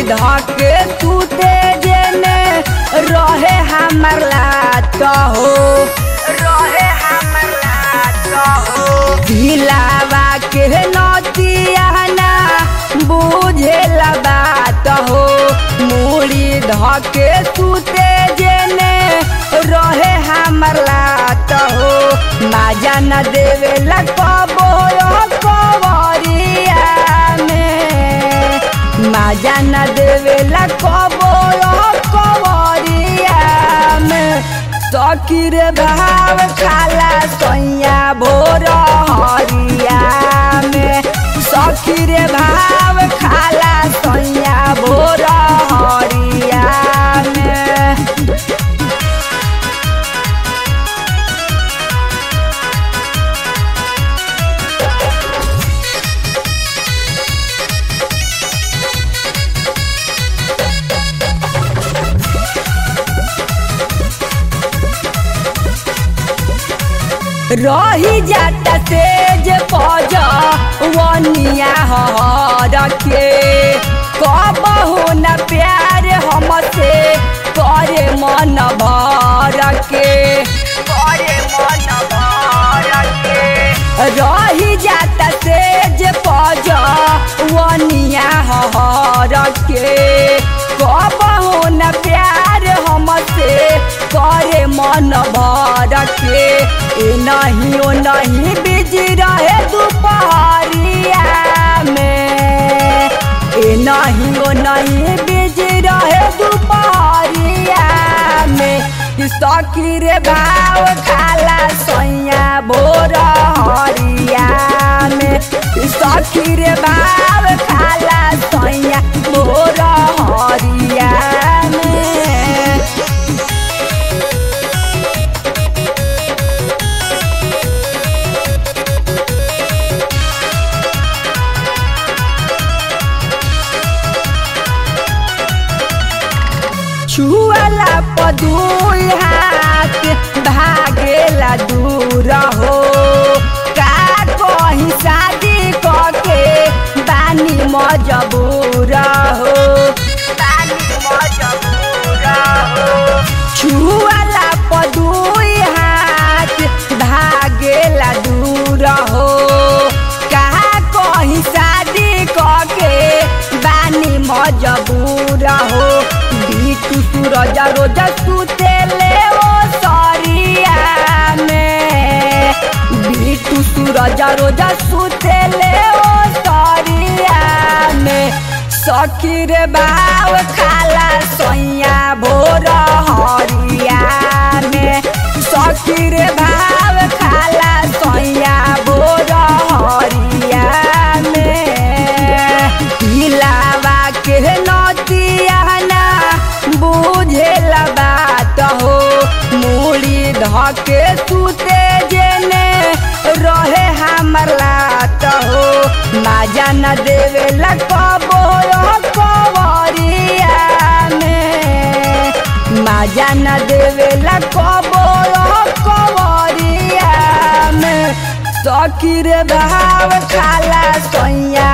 धके तूते जेने रहे हमर लात हो रहे हमर लात हो दिलावा के नतियाना बुझे बात हो मूड़ी धके तूते जेने रहे हमर लात हो माजा न देवे कबो कवरिया में माजा न देवे कबो कवरिया में सकीर भाव खाला सैया भोर हरिया में सकीर भाव खाला सैया भोर हरिया में रही जाता तेज पज वनिया हर के कबहू न प्यार हमसे करे मन भर के करे मन भर के रही जाता तेज पज वनिया हर के कबहू न प्यार हमसे करे मन भर के ए नहीं ओ नहीं बिजी रहे दोपहरिया में ए नहीं ओ नहीं बिजी रहे दोपहरिया में सकीर भाव खाला सैया भोर हरिया में सकीर भाव खाला सैया भोर हरिया में छुअला पदुई हाथ भागेला दूर हो का कहीं शादी कके बानी मजबूर हो बानी मजबूर हो छुअला पदुई हाथ भागेला दूर हो का कहीं शादी कके बानी मजबूर हो बीटू सूरज रोज सुते ले ओ सरिया में बीटू सूरज रोज सुते ले ओ सरिया में सखीर बाव खाला सैया भोर हरिया में सखीर भाव खाला सैया भोर हरिया में दिलावा के नतियाना बुझे बात हो मूड़ी धके सुते जेने रहे हमर लात हो माजा न देवे कबो कवरिया में माजा न देवे कबो कवरिया में सकीर भाव खाला सैया